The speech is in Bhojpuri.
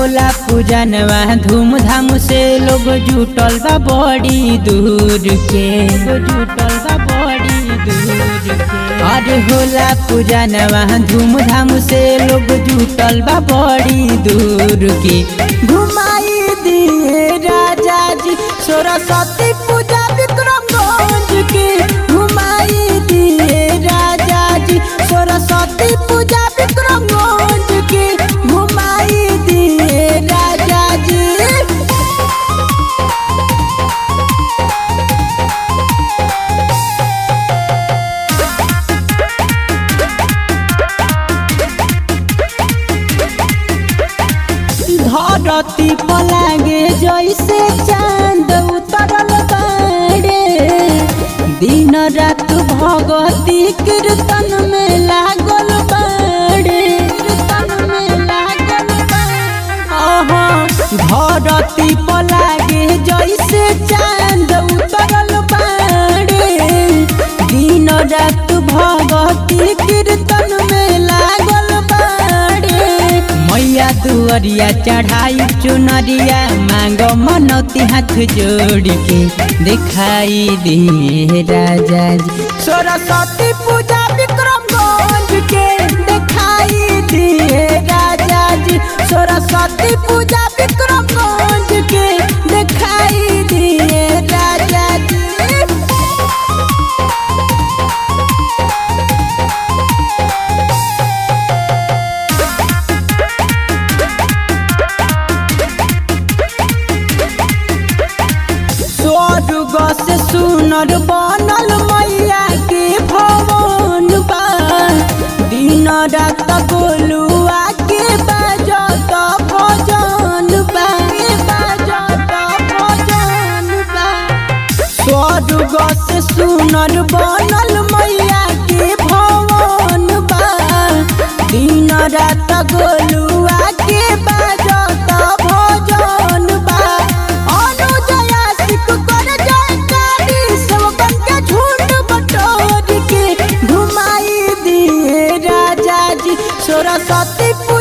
होला पूजनवा धूमधाम से लोग जुटल बा बड़ी दूर के जुटल बा बड़ी दूर के अरे होला पूजनवा धूमधाम से लोग जुटल बा बड़ी दूर के घुमाई दिए राजा जी सरस्वती पूजा विक्रमगंज के घुमाई दिए राजा जी सरस्वती पूजा विक्रमगंज के घुमाई दिए राजा जी धरती पलागे जैसे चांद उतरल बाड़े दिन रात भगवती कीर्तन में लागल बाड़े कीर्तन में लागल बाड़े धरती पलागे जैसे चांद उतरल बाड़े दिन रात भगवती कीर्तन में लागल बाड़े मैया दुअरिया चढ़ाई चुनरिया मांग मनौती हाथ जोड़ के दिखाई दिए राजा जी सरस्वती पूजा विक्रमगंज के दिखाई दिए राजा जी सरस्वती पूजा विक्रमगंज के दिखाई दिए राजा जी स्वर्ग से सुनर बनल मैया के भवन बा दिन रात गोलुआ के बाजत भजन बा के बाजत भजन बा स्वर्ग से सुनर बनल मैया के भवन बा दिन रात गोलुआ के बाजत भजन बा अनुजया सिख कर जयकारी सबन के झुंड बटोर के घुमाई दिए राजा जी सरस्वती